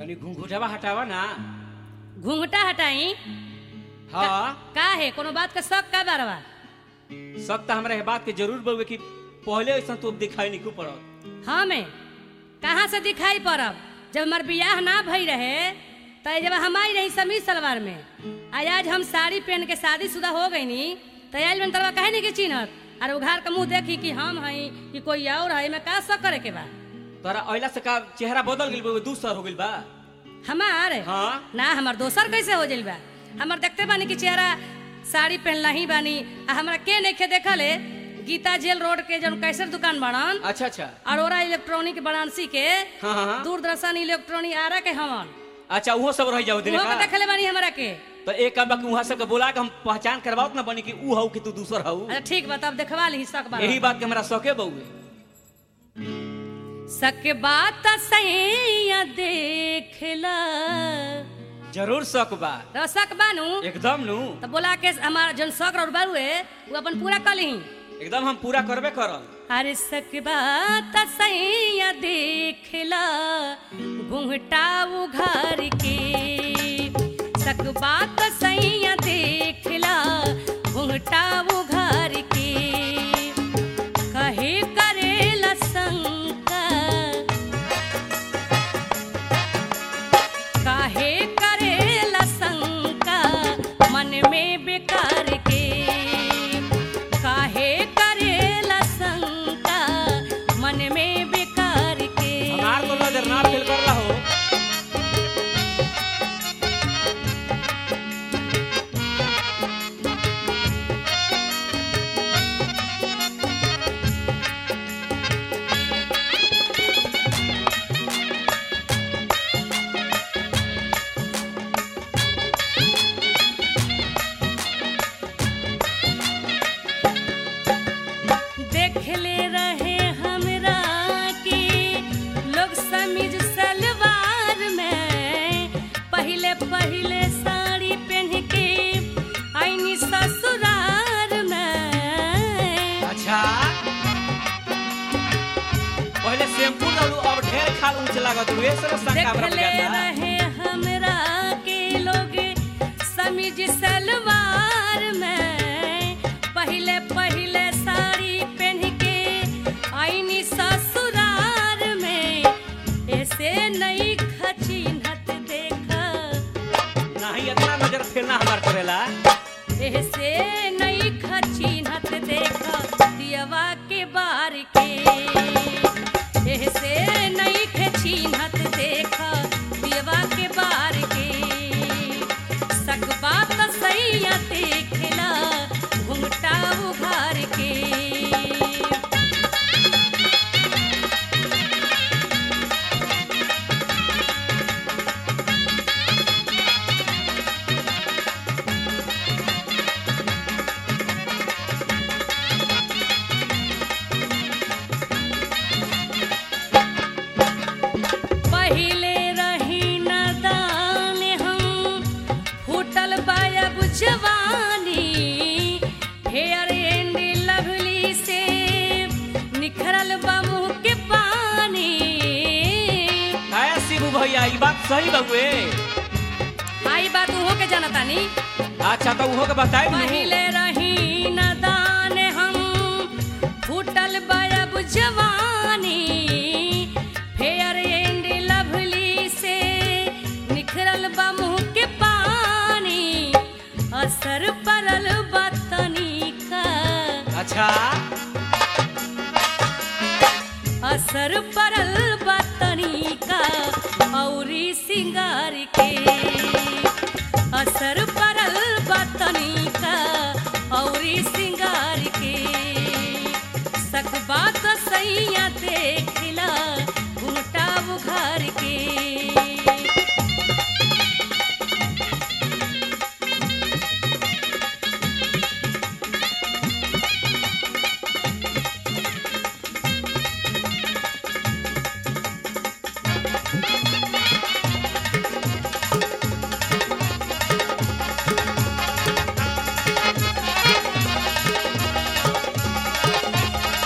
तनी घुंघुटवा हटावा ना घूंघटा हटाई हाँ का है कोनो बात का शक का बारवा सब तो हमरा ये बात के जरूर बोलबे कि पहले ऐसा तो दिखाई नहीं क्यों पड़त हमें कहाँ से दिखाई पड़ब जब हमार बियाह ना भई रहे तो जब हम आई रही समीज सलवार में आज आज हम साड़ी पहन के शादीशुदा हो गई नी तो आयल में तरवा कहे नहीं के चिन्हत और उघार के मुंह देखी कि हम हई कि कोई और है में का शक करे के बा तोरा अइला से का चेहरा बदल गेल बा दूसर हो गेल बा हमार हाँ ना हमार दोसर कैसे हो जाइल बा हमार देखते बानी कि चेहरा साड़ी पहनला ही बानी आ हमरा के नहीं देखल है गीता जेल रोड के जौन कैसर दुकान बनन अच्छा अच्छा अरोरा इलेक्ट्रॉनिक बनारसी के हाँ हाँ हाँ। दूरदर्शन इलेक्ट्रॉनिक आरा के हमन अच्छा उहो सब रह जाओ दिन उहो के का देखले बानी हमरा के तो एक काम बा कि वहां सबके बोला के हम पहचान करवाओ ना बनी कि ऊ हऊ कि तू दूसर हऊ अच्छा ठीक बा तब देखवा ली शक बा यही बात के हमरा शौके बउए शक बात सही देखला जरूर शक बा तो शक बानू एकदम नु तो बोला के हमार जौन शक और बारू है वो अपन पूरा कर ली एकदम हम पूरा करबे करल अरे सकबा तसैया देखला घुंघटा उघार के सकबा तसैया देखला घुंघटा उघार के कहे करेला शंका काहे करेला शंका मन में बेकार के काहे करेला शंका मन में बेकार के हमार तो नजर ना फेल कर रहा हो देखले रहे हमरा के लोग समीज सलवार में पहले पहले साड़ी पहन के आईनी ससुरार में अच्छा पहले शैम्पू डालू अब ढेर खाल ऊंच लागत हुए सब शंका हमरा देखले बुझाता रहे हमरा के लोग समीज सलवार में पहले पहले साड़ी पहन के आईनी ससुरार में ऐसे नहीं खचिनत देखा नहीं इतना नजर फेलना हमार करेला ऐसे नहीं खचिनत देखा दियवा के बार के ऐसे नहीं खचिनत देखा दियवा के बार के सकबा त सैया देखला घुमटा उघार के पहिले रही नदान हम फूटल बायब जवानी हेयर एंड लवली से निखरल बा मुंह के पानी आया शिबू भैया ई बात सही बउए आई बात उहो के जानतानी अच्छा तो उहो के बताई नु पहिले रही नदान हम फूटल बायब जवानी फेयर एंड लवली से निखरल बा मुंह के पानी असर पड़ल बा तनिका अच्छा असर पड़ल बा तनिका औरी सिंगार के असर पड़ल बा तनिका औरी सिंगार के सकबा तो सैया देखला घुंघटा बुखार के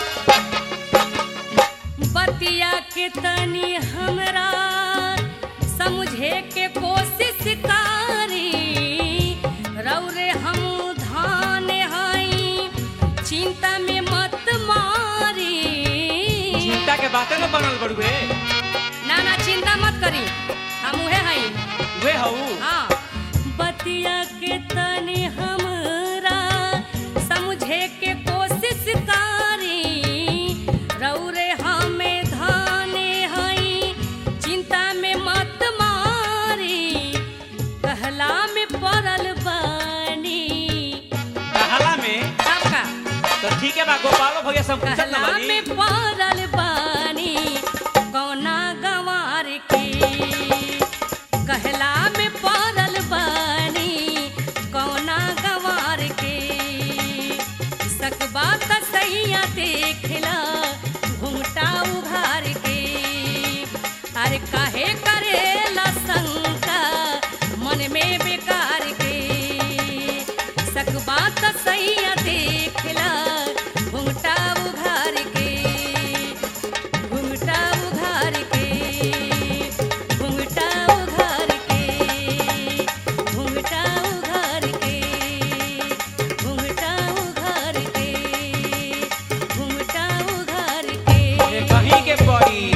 बतिया के तनी हमरा समझे के कोशिश कारी रौरे हम धान हई चिंता में मत मारी चिंता के बातें न बनल बड़ुए ना ना चिंता मत करी हम उहे हई वे हऊ हाँ बतिया के तनी हमरा समझे के कोशिश कारी रौरे हमें धाने हई चिंता में मत मारी कहला में पड़ल बानी कहाला में सबका तो ठीक है बा गोपालो भैया सब पूछत न कहला बानी में पड़ल बानी कौना गंवार के कहला में पड़ल बानी कौना गंवार के सकबा त सैया देखला घुमटा उघार के अरे काहे करेला शंका मन में बेकार के सकबा त सैया देखला घुमटा उघार के घुमटा उघार के घुमटा उघार के घुमटा उघार के घुमटा उघार के घुमटा उघार के ये कहीं के पड़ी